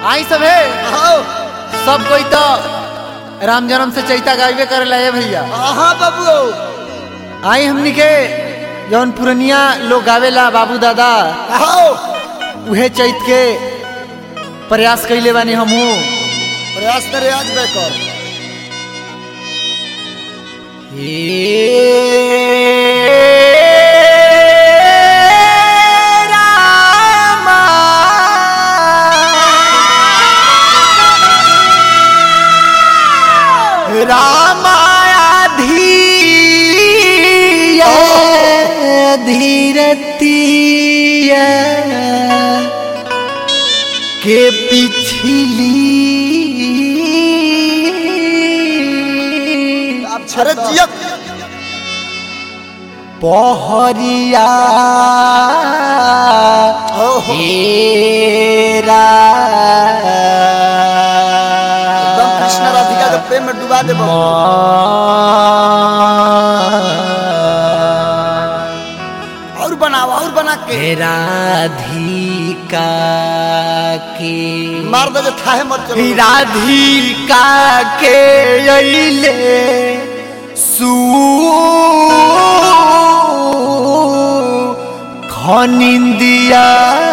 आई सब है आओ सब कोई तो राम जन्म से चैता गाइबे करेला है भैया हाँ बाबू आई हमनी के जौन पुरनिया लोग गावेला बाबू दादा आओ उहे चैत के प्रयास कैले बानी हमहू प्रयास करे आज बेकर रामाया धीय धीरतीय के पिछली आप छरे जियत पहरिया ओहो। हेरा एकदम कृष्ण राधिका के प्रेम में डुबा दे बाबू और बनाओ और बना के राधिका के मार दे जे थाहे मत चलो राधिका के अइले सू खनिंदिया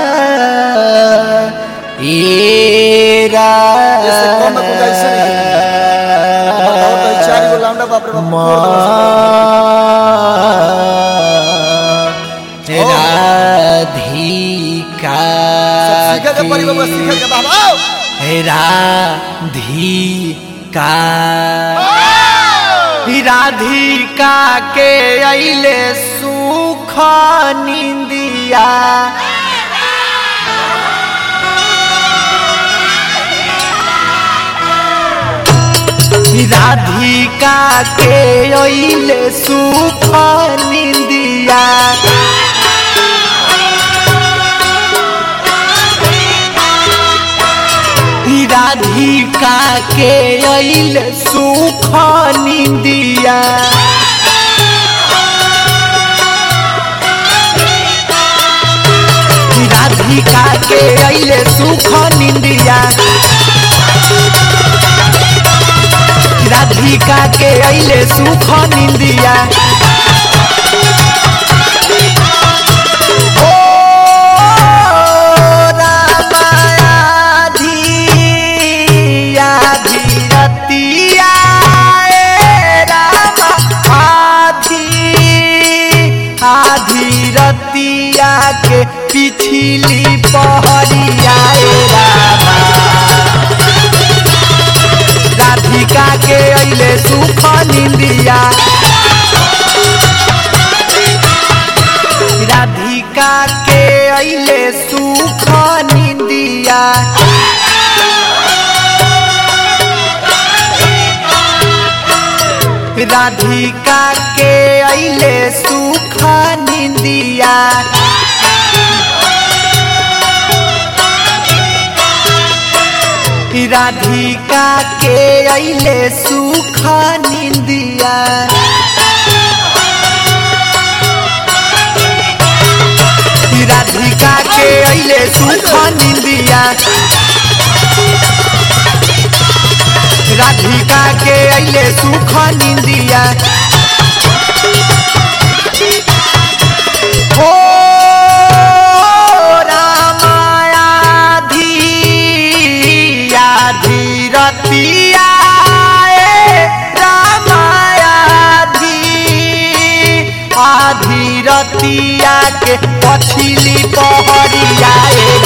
एरा जैसे कौन ना कुछ ऐसे बताओ तो ई चार गो लांडा बाप रे बाप फोड़ दो बस। राधिका सब सीखे के पड़ी बाबू सीखे के बाबू आओ राधिका राधिका के अइले सुख निंदिया राधिका के अइले सुख निंदिया राधिका के अइल सुख निंदिया राधिका के अइल सुख निंदिया राधिका के अइल सुख निंदिया ओ रामाया धिया धीरतिया ए रामा आधी आधी रतिया के पिछली पहरिया ए रामा राधिका के अइले सुख निंदिया राधिका के अइले सुख निंदिया राधिका के अइले सुख निंदिया राधिका के अइले सुख निंदिया राधिका के अइले सुख निंदिया राधिका के अइले सुख निंदिया हो रामाया धीया धीरतिया ए रामाया धी आधी रतिया के पछिली पहरिया ए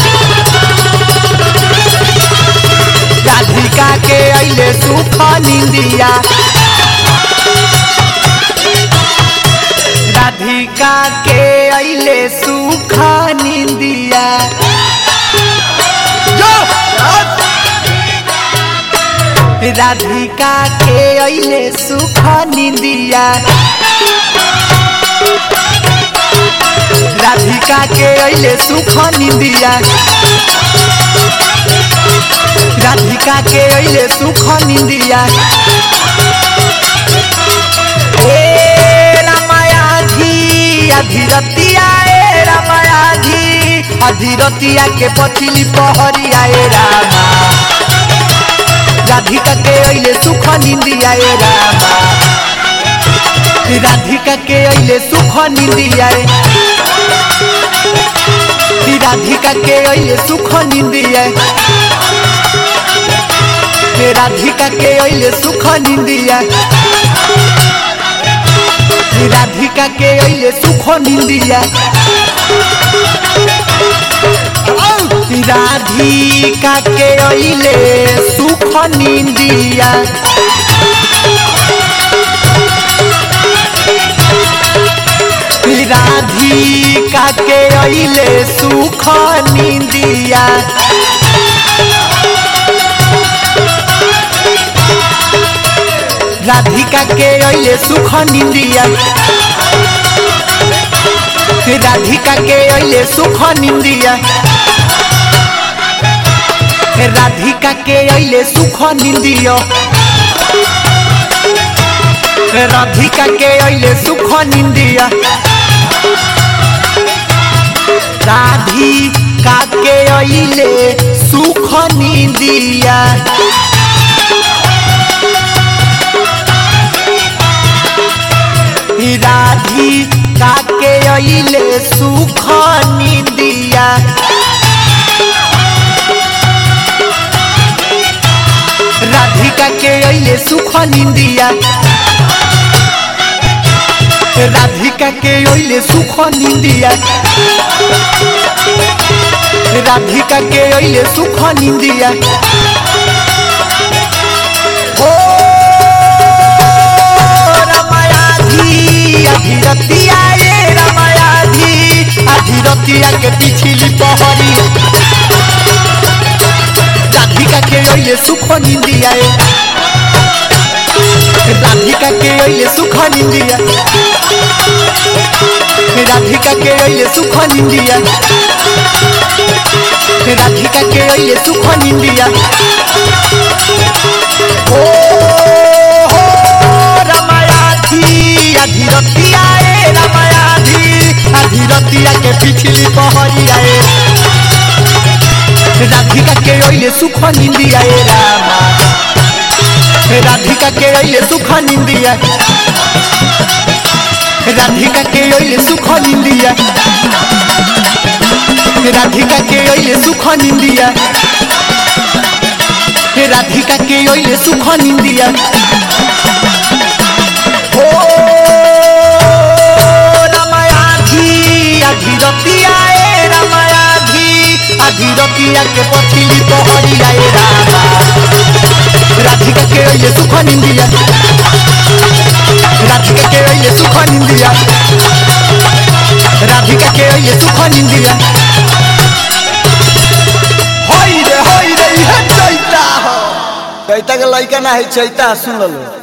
राधिका के अइले सुख निंदिया राधिका के अइले सुख निंदिया जो! राधिका के अइले सुख निंदिया राधिका के अइले सुख निंदिया राधिका के अइले सुख निंदिया ए रामाया धी अधीरतिया ए रामाया धी अधीरतिया के पछिली पहरिया ए रामा राधिका के अइले सुख निंदिया ए रामा राधिका के अइले सुख निंदिया ए राधिका के अइले सुख निंदिया ए राधिका के अइले सुख निंदिया राधिका के अइले सुख निंदिया राधिका के अइले सुख निंदिया राधिका के अइले सुख निंदिया राधिका के अइले सुख निंदिया राधिका के अइले सुख निंदिया राधिका के अइले सुख निंदियो राधिका के अइले सुख निंदिया राधिका के अइले सुख निंदिया राधिका के अइले सुख निंदिया राधिका के अइले सुख निंदिया राधिका के अइले सुख निंदिया राधिका के अइले सुख निंदिया ओ रमायाधी अधीरतिया ये रमायाधी अधीरतिया के पिछली पहरी राधिका के अइले सुख निंदिया ए राधिका के अइले सुख निंदिया राधिका के अइले सुख निंदिया राधिका के अइले सुख निंदिया ओ हो रमायाधी अधीरतिया ए रमायाधी अधीरतिया के पिछली पहरिया ए राधिका के अइले सुख निंदिया ए रामा राधिका के अइले सुख निंदिया राधिका के अइले सुख निंदिया राधिका के अइले सुख निंदिया राधिका के अइले सुख निंदिया ओ रमायाधी अधीरतिया ए रमायाधी अधीरतिया के पथिली पहरिया ए रामा राधिका के अइले सुख निंदिया राधिका के अइले सुख निंदिया राधिका के अइले सुख निंदिया होई रे होई रे इहे चैता हो चैता के लइका ना है चैता सुन लो